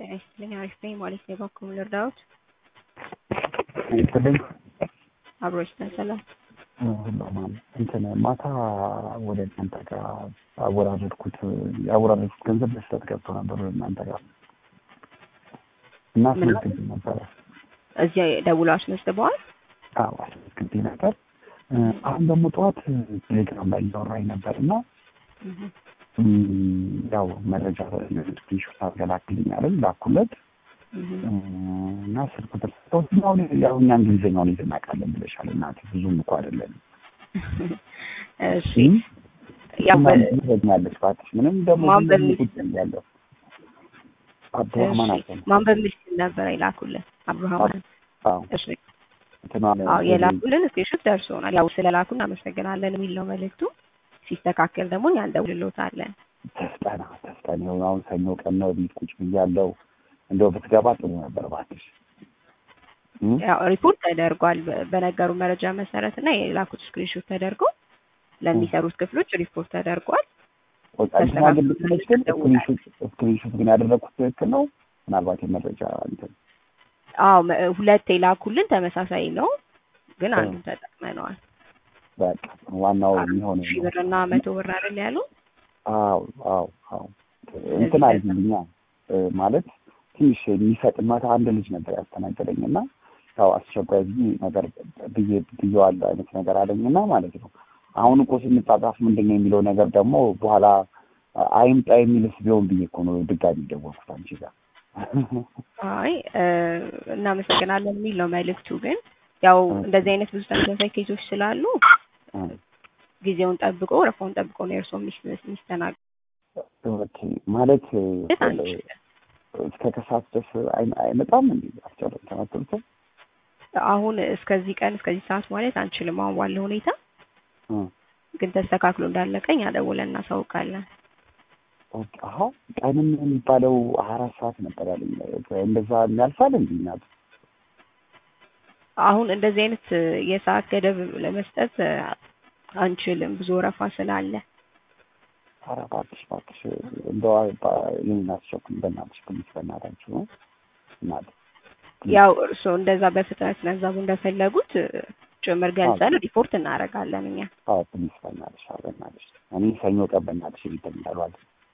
ጤና ይስጥልኝ። አሪፍ ነኝ ማለት ነው። በኩል ልርዳዎት? ይስጥልኝ። አብሮች ተሰላም ሁሉም እንትን ማታ ወደ እናንተ ጋር አወራረድኩት ያወራረድኩት ገንዘብ ለስለት ገብቶ ነበር ወደ እናንተ ጋር እና አስመዝግቤ ነበረ። እዚያ ደውሎ አስመዝግበዋል። አዎ አስመዝግቤ ነበር። አሁን ደግሞ ጠዋት ቴሌግራም ላይ እያወራኝ ነበር እና ያው መረጃ ስክሪንሾት አገላክልኛለን ላኩለት እና ስልክ ቁጥር ሰጠው። አሁን ያው እኛ እንግሊዝኛውን ይዘን እናውቃለን ብለሻል እናቴ ብዙም እኮ አይደለም። እሺ ያው ትረኛለች እባክሽ ምንም ደግሞ ማን በሚል ቁጭ ያለው አብዱራህማን አለ ማን በሚል ስም ነበር የላኩልን? አብዱራህማን አዎ እሺ እንትኗ አዎ የላኩልን ስክሪንሾት ደርሶናል። ያው ስለላኩ እናመሰግናለን የሚል ነው መልእክቱ። ሲስተካከል ደግሞ እኛ እንደውልሎታለን። ተፍጠና ተፍጠን ይኸው አሁን ሰኞ ቀን ነው ቤት ቁጭ ብያለሁ። እንደው ብትገባ ጥሩ ነበር እባክሽ። እም? ያው ሪፖርት ተደርጓል በ- በነገሩ መረጃ መሰረት እና የላኩት ስክሪንሾት ተደርጎ ለሚሰሩት ክፍሎች ሪፖርት ተደርጓል። በቃ እንትና ግን ልክ ነች ግን ስክሪንሾት ስክሪንሾት ግን ያደረኩት ትክክል ነው። ምናልባት የመረጃ እንትን አዎ መ- ሁለት የላኩልን ተመሳሳይ ነው፣ ግን አንዱን ተጠቅመነዋል። በቃ ዋናው የሚሆነው ሺህ ነው። ብር እና መቶ ብር አይደል ያሉ? አዎ አዎ አዎ እንትን አድርጊልኛ እ፣ ማለት ትንሽ የሚፈጥማት አንድ ልጅ ነበር ያስተናገደኝ እና ያው አስቸኳይ ብዬ ነገር ብዬ ብዬዋለሁ አይነት ነገር አለኝና ማለት ነው። አሁን እኮ ስንጻጻፍ ምንድን ነው የሚለው ነገር ደግሞ በኋላ አይምጣ የሚልስ ቢሆን ብዬ እኮ ነው ድጋሚ ደወልኩት አንቺ ጋር። አይ እ፣ እናመሰግናለን የሚል ነው መልእክቱ። ግን ያው እንደዚህ አይነት ብዙ ተመሳሳይ ኬዞች ስላሉ እ፣ ጊዜውን ጠብቆ ረፋውን ጠብቆ ነው የእርስዎ የሚስተናገድ ኦኬ ማለት አንችልም። እስከ ከሰዓት ድረስ አይ- አይመጣም እንዴ? አስጨረስ ተመትልቶ አሁን እስከዚህ ቀን እስከዚህ ሰዓት ማለት አንችልም። አሁን ባለው ሁኔታ ግን ተስተካክሎ እንዳለቀ እኛ ደውለን እናሳውቃለን። አሀ ቀንም የሚባለው አራት ሰዓት ነበር ያለኝ። እንደዛ የሚያልፋል እንዴ? እናት አሁን እንደዚህ አይነት የሰዓት ገደብ ለመስጠት አንችልም፣ ብዙ ወረፋ ስላለ። ኧረ እባክሽ እባክሽ እንደው ይህን አስቸኩኝ በእናትሽ ፕሊስ፣ በእናታችሁ ነው እናት ያው እርስዎ እንደዛ በፍጥነት ገንዘቡ እንደፈለጉት ጭምር ገልጸን ሪፖርት እናደርጋለን እኛ። አዎ ፕሊስ፣ በእናትሽ አዎ፣ በእናትሽ እኔ ሰኞ ቀን በእናትሽ ይተኛሏል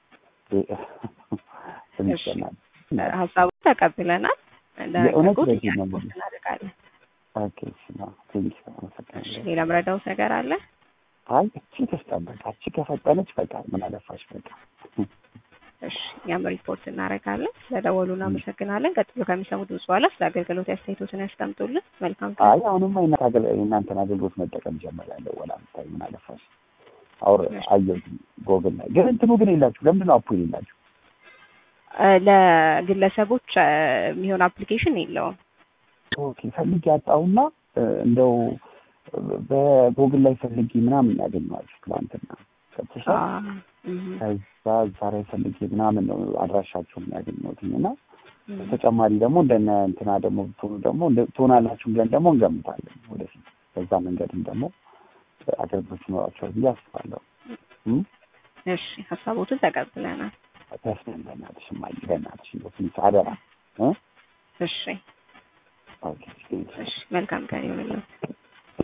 ፕሊስ፣ እሺ። በእናትሽ ሀሳቡን ተቀብለናል። የእውነት እንደነገርኩት በዚህ እኛ ነው ሪፖርት እናደርጋለን። ኦኬ፣ እሺ ነው ቴንኪ፣ አመሰግናለሁ። ሌላ ምረዳውት ነገር አለ? አይ እቺ ተስጠበቅ እቺ ከፈጠነች በቃ ምን አለፋሽ በቃ እሺ እኛም ሪፖርት እናደርጋለን። ስለደወሉ እናመሰግናለን። ቀጥሎ ከሚሰሙት ድምጽ በኋላ ስለ አገልግሎት አስተያየቶትን ያስቀምጡልን። መልካም ቀን። አይ አሁንማ የእናንተ አገል- የእናንተን አገልግሎት መጠቀም ጀምሬያለሁ። ወላ ምታይ ምን አለፋሽ አውር አየሁት ጎግል ላይ ግን እንትኑ ግን የላችሁ ለምንድን ነው አፑ የሌላችሁ? እ፣ ለግለሰቦች እ፣ የሚሆን አፕሊኬሽን የለውም። ኦኬ ፈልጌ ያጣሁና እ፣ እንደው በጎግል ላይ ፈልጌ ምናምን ያገኘኋችሁ ትናንትና ገብቶሻል። አ፣ እም፣ ከዛ እዛ ላይ ፈልጌ ምናምን ነው አድራሻችሁን ያገኘሁትኝ እና እም። ተጨማሪ ደግሞ እንደነ እንትና ደግሞ ብትሆኑ ደግሞ እንደ- ትሆናላችሁ ብለን ደግሞ እንገምታለን ወደፊት በዛ መንገድም ደግሞ አገልግሎት ይኖራቸዋል ብዬ አስባለሁ። እም? እሺ ሀሳቦትን ተቀብለናል። ተስፋን በእናትሽ እማዬ በእናትሽ እንደው ፕሊዝ አደራ እ? እሺ ኦኬ እሺ መልካም ቀን ይሁንልን።